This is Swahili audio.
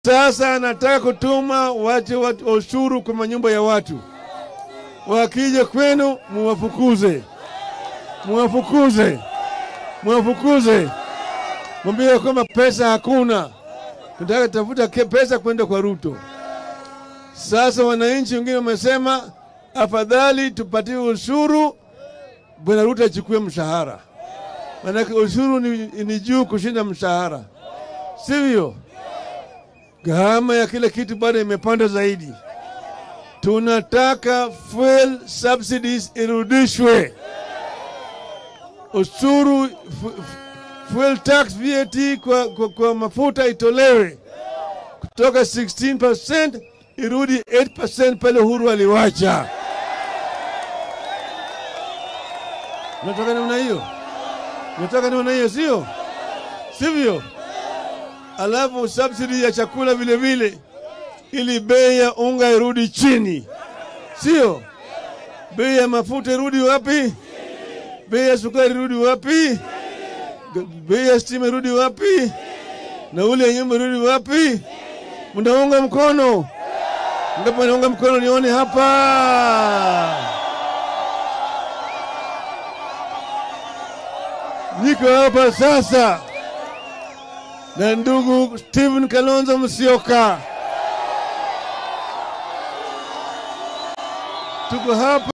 Sasa anataka kutuma watu, watu ushuru kwa manyumba ya watu, wakija kwenu muwafukuze, muwafukuze, muwafukuze, mwambie kwamba pesa hakuna, tunataka tafuta ke- pesa kwenda kwa Ruto. Sasa wananchi wengine wamesema afadhali tupatie ushuru, bwana Ruto achukue mshahara, maanake ushuru ni, ni juu kushinda mshahara, sivyo? Gharama ya kila kitu bado imepanda zaidi. Tunataka fuel subsidies irudishwe, ushuru fu, fu- fuel tax VAT kwa, kwa, kwa mafuta itolewe kutoka 16% irudi 8% pale Uhuru aliwacha. Nataka namna hiyo, nataka namna hiyo, sio sivyo? Alafu subsidy ya chakula vile vile, ili bei ya unga irudi chini, sio bei ya mafuta irudi wapi? Bei ya sukari irudi wapi? G- Bei ya stima irudi wapi? Nauli ya nyumba irudi wapi? Mnaunga mkono? Ngapi wanaunga mkono? Nione hapa. Niko hapa sasa na ndugu Stephen Kalonzo Musyoka, tuko hapa